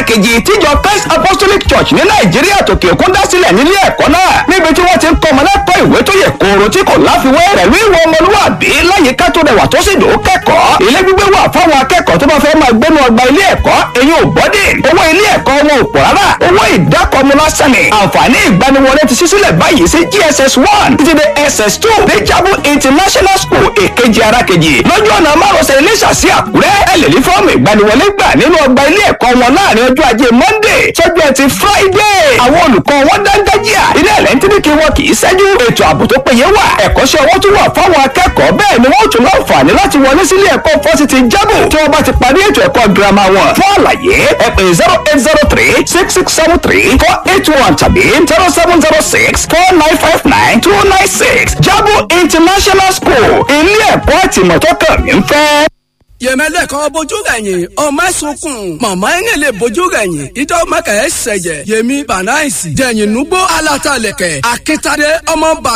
kejì tíjọ Christ Apostolic Church ní Nàìjíríà tòkè òkun dá sílẹ̀ nílé ẹ̀kọ́ náà níbi tí wọ́n ti ń kọ́ ọmọ lẹ́kọ̀ọ́ ìwé tó yẹ kóró tí kò láfiwé pẹ̀lú ìwọ ọmọlúwàbí láyìíká tó rẹwà tó sì dùn kẹ́kọ̀ọ́ ilé gbígbé wà fáwọn akẹ́kọ̀ọ́ tó bá fẹ́ máa gbénu ọgbà ilé ẹ̀kọ́ eyín ò bọ́dì owó ilé ẹ̀kọ́ wọn ò pọ̀ rárá owó ìdákọ̀ọ́mú lásán ni àǹfààní ìgbaniwọlé ti ṣí sílẹ̀ báyìí sí GSS one títí dé SS two Dejabu International School èkejì arákejì lọ́jọ́ ọ̀nà márosẹ̀ Iléṣà sí Àkúrẹ́ ẹ lè ní fọ́ọ̀mù ìgbaniwọlé gbà nínú ọgbà ilé ẹ̀kọ́ wọn láàrin ọjọ́ ajé Monday sọ́jọ́ ẹtì Friday àwọn olùkọ́ wọn dáńdájíà ilé ẹ̀lẹ́ńtíríkì wọn kì í ṣẹ́jú ètò ààbò tó péye wà ẹ̀kọ́ṣẹ́ owó tún wà fáwọn akẹ́kọ̀ọ́ bẹ́ẹ̀ ni wọ́n tún láǹfààní láti wọlé sílé ẹ̀kọ́ fásitì jábù tí wọ́n bá ti parí ètò ẹ̀kọ́ girama wọn fún àlàyé ẹ pè zero eight zero three six six seven three four eight one tàbí zero seven zero six four nine five nine two nine six jábù international school ilé ẹ̀kọ́ àtìmọ̀tọ́kàn mi ń fẹ́ yẹmẹlẹ kan bójú rẹyìn ọmọ sunkún mọmọ ẹni lè bójú rẹyìn ìjọ mẹkẹ ẹ sẹjẹ yẹmi banaisi jẹyìn nugbó alatalẹkẹ akitade ọmọ bàbá.